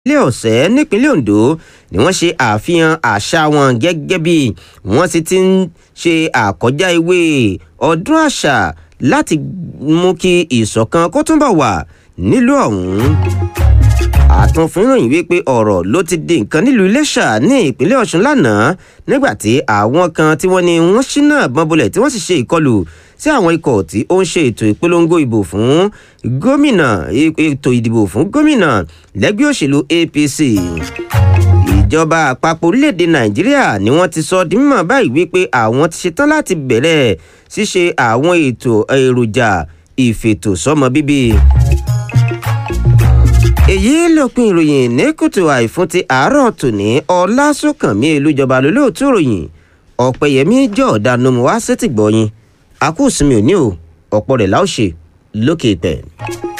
ilé ọ̀sẹ̀ nípínlẹ̀ Ondo ni wọ́n ṣe àfihàn àṣà wọn gẹ́gẹ́ bí wọ́n sì ti ń ṣe àkọjá ìwé ọdún àṣà láti mú kí ìṣọ̀kan kó túnbọ̀ wà nílùú ọ̀hún àtúnfìròyìn wípé ọ̀rọ̀ ló ti di nǹkan nílùú Iléṣà ní ìpínlẹ̀ Ọ̀ṣun lánàá nígbà tí àwọn kan tí wọ́n ní wọ́n ṣínà bọ́n bolẹ̀ tí wọ́n sì ṣe ìkọlù sí àwọn ikọ̀ tí ó ń ṣe ètò ìpolongo ìbò fún gómìnà ètò ìdìbò fún gómìnà lẹ́gbẹ́ òṣèlú APC ìjọba àpapọ̀ orílẹ̀-èdè Nàìjíríà ni wọ́n ti sọ di mímọ̀ báyìí wípé àwọn ti ṣetán láti bẹ̀rẹ̀ ṣíṣe àwọn ètò èròjà ìfètòsọ́mọ bíbí èyí lópin ìròyìn ní kùtù àìfún ti àárọ̀ tòní ọlásùnkànmí elújọba lólóòtú ìròyìn ọ̀pẹ̀yẹmí jọ̀ọ́dá nomu wá sétìgbọ̀yìn àkúùsùnmi òní o ọ̀pọ̀ rẹ̀ láòṣe lókè ìpẹ́.